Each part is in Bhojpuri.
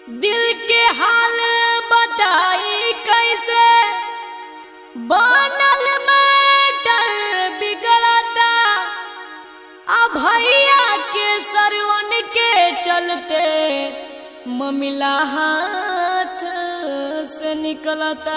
दिल के हाल बताई कैसे बनल मैटर बिगड़ता आ भैया के सरवन के चलते ममिला हाथ से निकलता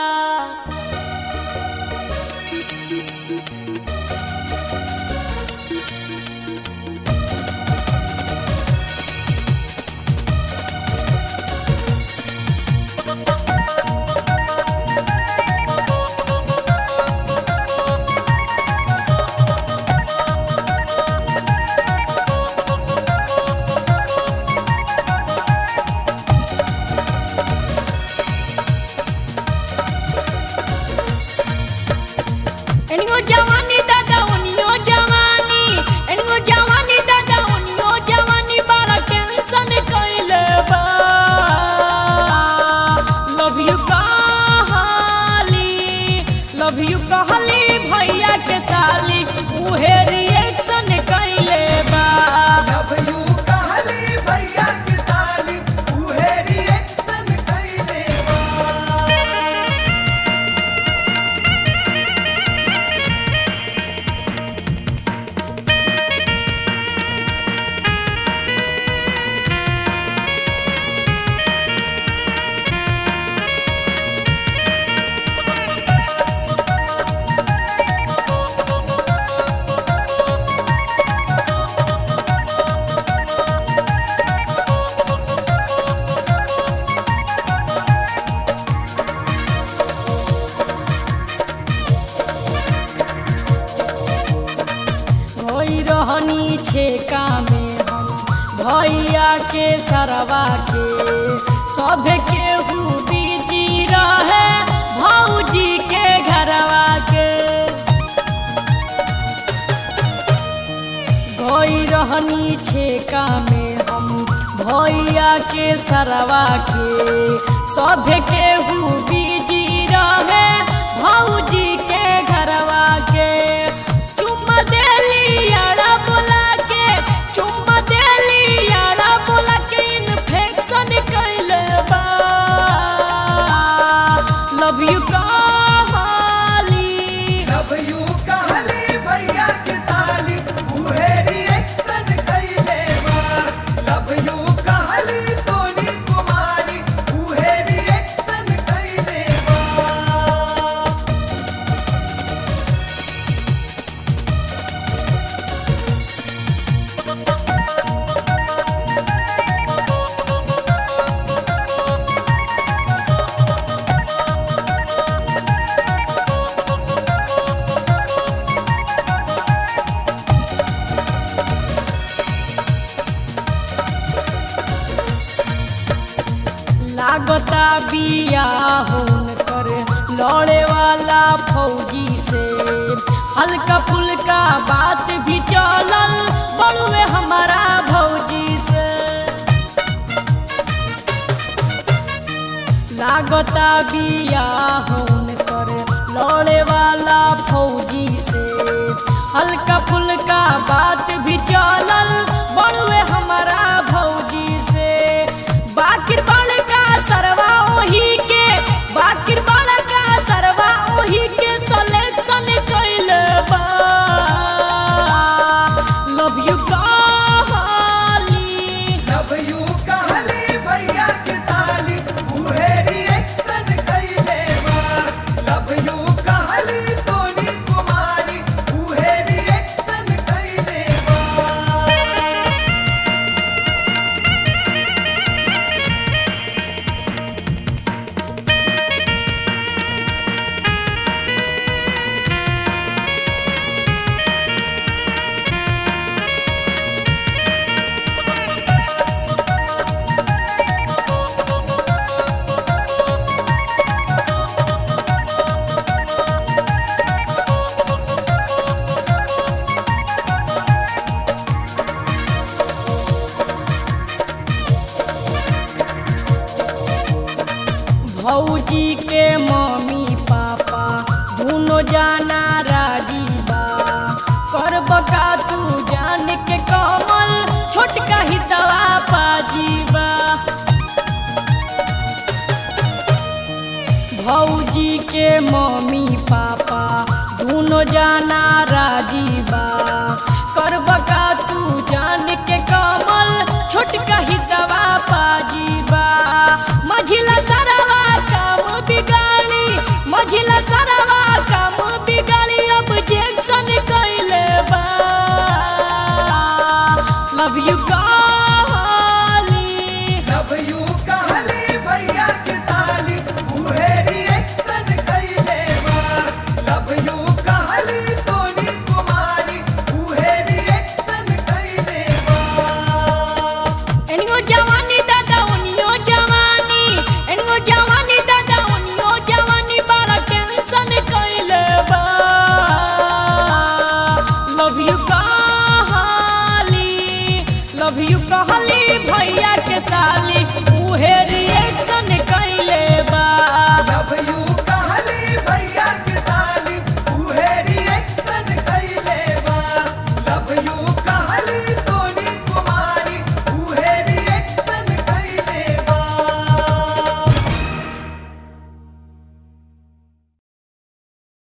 एनियो जवानी दादा ओनियो जवानी एनियो जवानी दादा ओनियो जवानी बड़ा टेंशन कइले बा लव यू कहली लव यू कहली भैया के साली उहे रिएक्शन कइले बा लव यू कहली भैया की साली उहे रिएक्शन कइले बा भई रहनी छेका में हम भैया के सरवा के सब के बीजी रहे भौजी के घरवा के भई रहनी छेका में हम भैया के सरवा के सब के बीजी रहे भौजी के घरवा के चुम्मा देली यारा बोला के चुम्मा देली यारा बोला के इन्फेक्शन कइले बा लव यू कहली लव यू कहली भैया की साली उहे रिएक्शन कइले बा लव यू कहली सोनी कुमारी उहे रिएक्शन कइले बा लागता बिया होन कर लड़े वाला फौजी से हल्का फुल्का बात भी चलल बड़ुए हमारा भौजी से लागता बिया होन कर लड़े वाला फौजी से हल्का फुल्का बात भी चलल बड़ुए हमारा भौजी से बाकिर बड़का सरवा ओही के बाकिर बड़का सरवा ओही के सिलेक्शन कइले बा लव यू कहली लव यू कहली भैया की साली उहे रिएक्शन कइले बा लव यू कहली सोनी कुमारी उहे रिएक्शन कइले बा भौजी के मम्मी पापा दोनों जाना राजी बा करब का तू जान के कमल छोटका ही दवा पाजी बा के मम्मी पापा दोनों जाना राजी बा करब का तू जान के कमल छोटका ही दवा पाजी बा मझिला सरवा काम बिगाड़ी मझिला सरवा काम बिगाड़ी अब जेक्शन कैले बा लव यू काली लव यू कहली भैया के साली उहे रिएक्शन कैले बा लव यू कहली सोनी कुमारी उहे रिएक्शन कैले बा एनियो जवानी दादा ओनियो जवानी एनियो जवानी दादा ओनियो जवानी बड़ा टेंशन कैले बा लव यू कहली लव यू कहली भैया के साली उहे